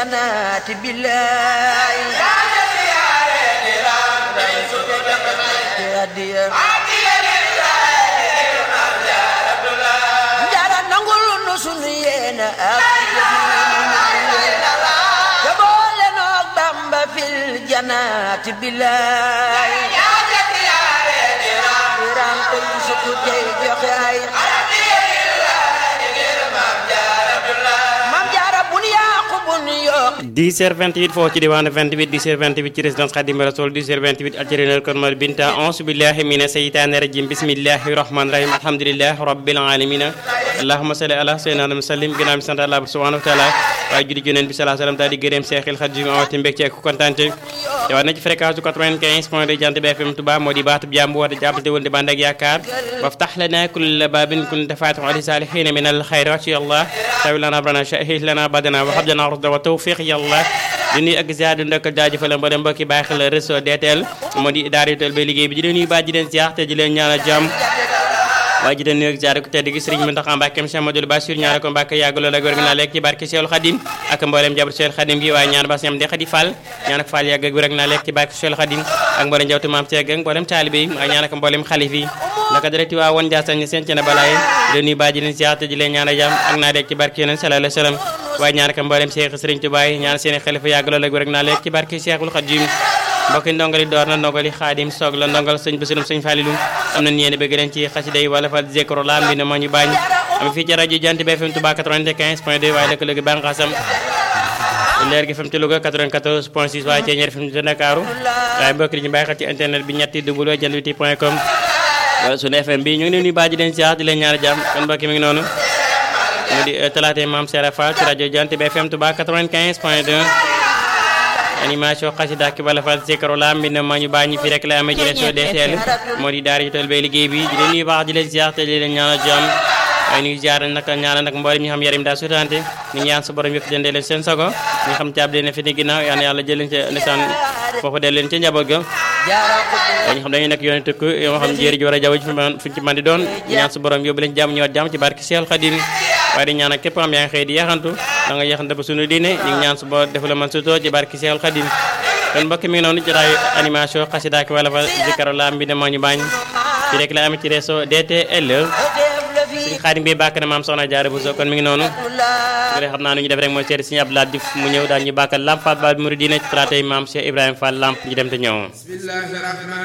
janaati billaay adiya njara nangul nu sunu yéena ak te boole noog Bamba fil janaati billaay diram koy sukku tey joxe ay mam jaara bun yaaku bun yokk 10h28 foofu ci diwaanu 28 10h28 ci résidence Khadim Rassoul 10h28 aljarinal kon mar binta auzu billahi mina seytaani rajim bismillahi rahmani rahim alhamdulillahi rabbil alamin allahumma salli ala sayyidina wa sallim ginnaaw bi sant Allah subhanahu wa taala waaye julli ci Yonent bi sallallahu alayhi wa sallam daal di gërëm Seexil Xadim amati mbégte ak kontante te war na ci fréquence 95 point de Jant bi FM Touba moo di baatub jàmm woote jàppante wul di bànd ak yaakaar waftax lana kulla babin kunta faatixan li saalihiina min al xayri ya Allah tawi lana abrana shahih lana badana wa hab lana rusda wa tawfiq ya Allah di nuyu ak ziar di ndokkal jaajëfal mboolem mbokki bàyyi xel réseau DTL moo di daara yu teel ba liggéey bi di leen nuyu baa ji leen ziar te di leen ñaanal jàmm waaye ji leen nuyu ak ziar ku tedd gi Sëriñ Muntaxa Mbàkke Cheikh Modou Bassir ñaanal ko Mbàkke yàgg lool ak wér gi naa lekk ci barke Seexul Xadim ak mboolem jabar Seexul Xadim gi waaye ñaan ba ñam de Xadi Fall ñaan ak Fall yàgg ak wér ak naa lekk ci barke Seexul Xadim ak mboolem njawtu maam Seeg ak mboolem taalibe yi waaye ñaan ak mboolem xalif yi naka direct waa woon Njaasaan ñi seen ci na balaay di nuyu baa ji leen ziar te di leen ñaanal jàmm ak naa lekk ci barke Yonent sallallahu alayhi wa sallam waaye ñaan ak mboolem Seex Sëriñ Tuubaa yi ñaan seen xalifa yàgg lool ak wér ak naa lekk ci barke Seexul Xadim mbokki ndongali door na ndongali xaadim soog la ndongal sëñ Basirum sëñ Falilu am na yéen bëgg leen ci xasida yi wala fa zikru la mbi na ma ñu bañ am fii ci rajo Jant bi FM Touba 95 point 2 waaye lëkkaloo gi bànqaasam leer gi FM ci Louga 94 point 6 waaye Ceeñeer FM ci Ndakaaru waaye mbokk yi ñu bàyyi xel ci internet bi ñetti w jant bi point com wala sunu FM bi ñu ngi leen nuyu baaji leen siyaar di leen ñaari jàmm kon mbokk mi ngi noonu mu di talaata maam Sera Fall ci rajo Jant bi FM Touba 95 point 2 animation xasida ki wala fal zikru la mbi na ma ñu bàññi fi rek la amee ci réseau DTL moo di daara ji tool bay liggéey bi di leen nuyu baax di leen ziar te di leen ñaanal jàmm waaye nuyu ziar nag ñaanal nag mboolem ñi xam yarim daa sutante ñu ñaan sa borom yëpp jëndee leen seen sago ñi xam caab leen fi ni ginnaaw yal na yàlla jël leen ca ndeysaan foofu del leen ca njaboot ga dañu xam dañuy nekk yoon tukk yoo xam jéeri ji war a jaww ji fuñ ci man di doon ñaan sa borom yóbbu leen jàmm ñëwaat jàmm ci barke Seexul Xadim waaye di ñaan ak képp xam yaa ngi xëy di yaxantu da nga yaxante ba sunu diine ñu ngi ñaan su boo defu la man sutoo ci barke Seexul Xadim kon mbokk mi ngi noonu jotaayu animation xasida ki wala fa zikaro la mbi ne moo ñu bañ ci rek la amee ci réseau DTL suñu xaadim bi bàkk na maam soxna jaare bu so kon mi ngi noonu su dee xam naa nu ñu def rek mooy seeti suñu Abdoulaye Diouf mu ñëw daal ñu bàkkal lamp Fall Baal Mouridina ci plateau yi maam Cheikh Ibrahima Fall lamp ñu dem te ñëw